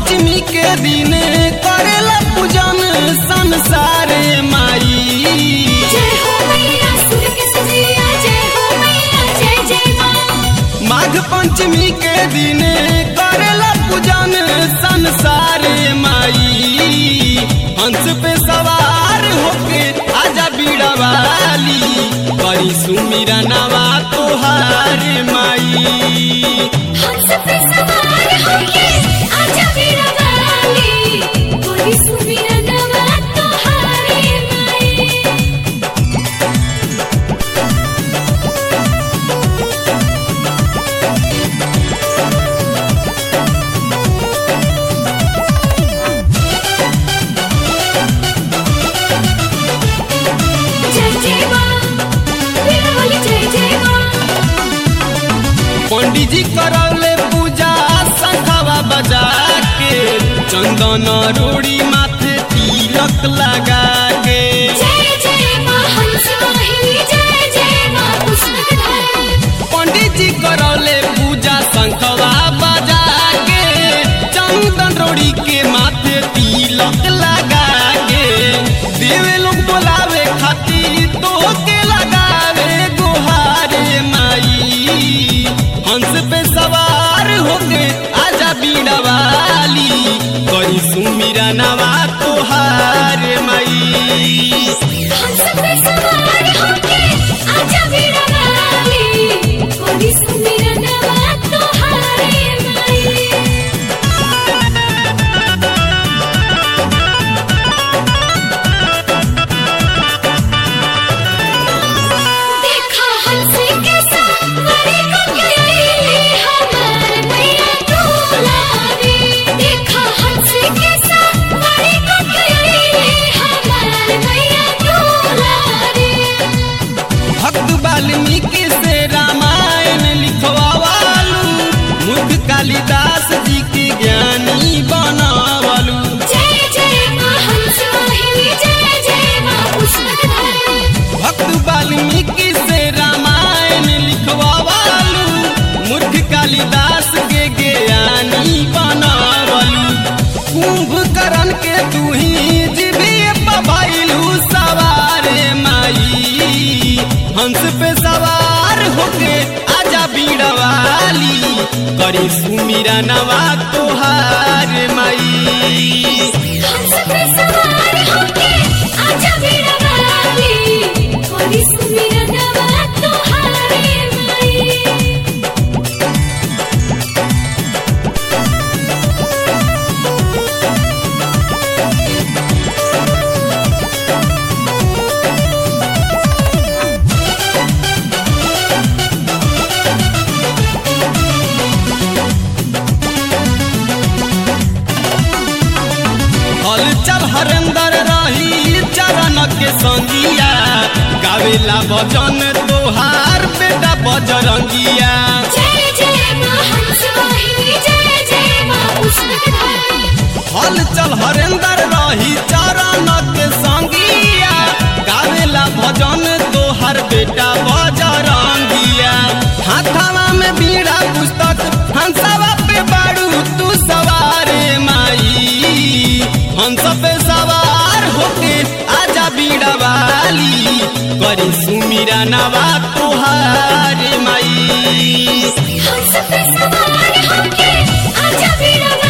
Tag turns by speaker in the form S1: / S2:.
S1: पंचमी के दिन करेला पूजन संसार माई
S2: जय हो मैया सुर के सजिया जय हो मैया जय जय माँ
S1: माघ पंचमी के दिन करेला पूजन संसार माई हंस पे सवार होके आजा बीड़ा वाली करी सुमिरा नवा तोहार माई
S2: हंस पे सवार होके आजा मेरा वाली कोई सुमिर नवा तोहारे माई जय जय माँ मेरा वाली जय जय माँ
S1: पंडित जी करौले पूजा शंखवा बजा के चंदन रोड़ी माथे तिलक लगा के
S2: जय जय माँ हंस वाहिनी जय जय माँ पुष्पधारी
S1: पंडित जी करौले पूजा शंखवा बजा के चंदन रोड़ी के माथे तिलक लगा के देवे लोग बोलावे खातिर तो के लगावे गुहारे माई हंस पे सवार होके आजा बीड़ा वाली करी सुमिरा नवा तोहार माई
S2: हंस पे सवार होके आजा मेरा वाली कोई सुमिर नवा तोहारे माई देखा हंसी के सावरे को गईली हमार मैया दुलारी देखा हंसी के सावरे को गईली हमार मैया दुलारी
S1: भक्त वाल्मीकि से रामायण लिखवालू मुख कालिदास जी के ज्ञानी बनावलू
S2: जय जय माँ हंस वाहिनी जय जय माँ पुष्पधारी
S1: भक्त वाल्मीकि से रामायण लिखवालू मुख कालिदास के ज्ञानी बनावलू कुंभकर्ण के तू ही जीविए पभैलू सवारे माई हंस पे सवार होके आजा बीड़ा वाली करी सुमिरा नवा तोहार माई
S2: हंस पे सवार होके आजा मेरा वाली कोई सुमिर नवा तोहारे माई
S1: हल चल हरेंदर रही चरण के संगिया गावेला भजन तोहार बेटा बजरंगिया
S2: जय जय माँ हंस वाहिनी जय जय माँ पुष्पधारी
S1: हल चल हरेंदर रही चरण के संगिया गावेला भजन तोहार बेटा बजरंगिया हाथावा में बीड़ा पुस्तक हंसवा पे बाड़ू तू सवारे माई हंस पे सवार होके आजा बीड़ा वाली करी सुमिरा नवा तोहार माई
S2: हंस पे सवार होके आजा मेरा